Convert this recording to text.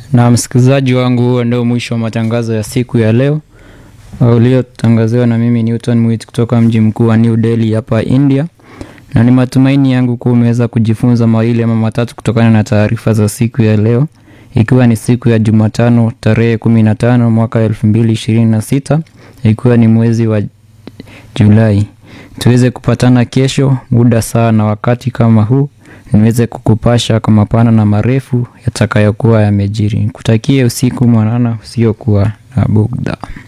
Na msikilizaji wangu, huo ndio mwisho wa matangazo ya siku ya leo uliotangaziwa na mimi Newton Mwit kutoka mji mkuu wa New Delhi hapa India, na ni matumaini yangu kuwa umeweza kujifunza mawili ama matatu kutokana na taarifa za siku ya leo, ikiwa ni siku ya Jumatano tarehe kumi na tano mwaka elfu mbili ishirini na sita ikiwa ni mwezi wa Julai. Tuweze kupatana kesho muda saa na wakati kama huu niweze kukupasha kwa mapana na marefu yatakayokuwa yamejiri. Kutakie usiku mwanana usiokuwa na bugdha.